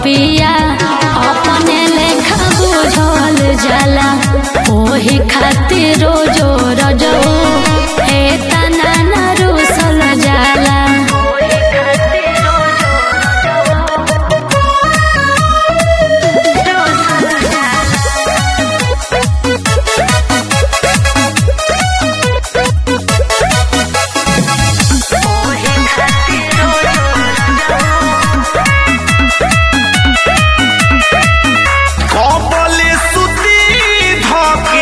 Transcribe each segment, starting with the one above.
पिया अपने लेखा बुझल जाला ओही खातिर रोजो रजो हे तना न रुसल जाला कबले सुती धके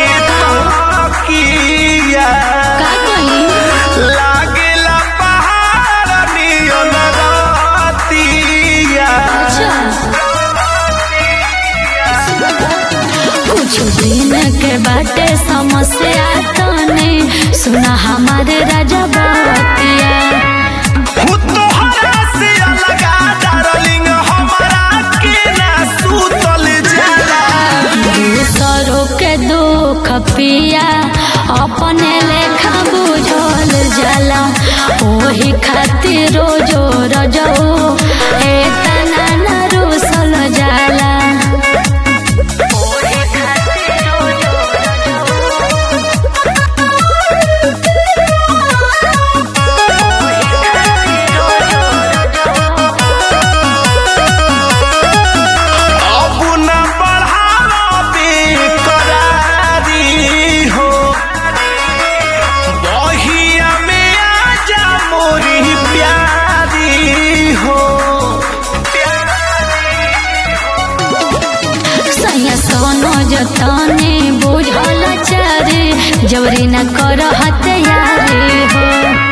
तकिया का कही लागेला पहाड़ नियन रातिया कुछ दिन के बाटे समस्या तने सुना हमारे राजा बतिया हु तोहरा से अलगा डार्लिंग हमरा के ना सुतल जाला दूसरों के दुख पिया अपने लेखा बुझल जाला ओही खातिर रोजो रजो हे तना न रुसल जाला अब न बढ़ावे करारी हो बहिया में आजा मोरी प्यारी हो सैया सोनो जतने बुझल चारे जबरी न कर हत्यारे हो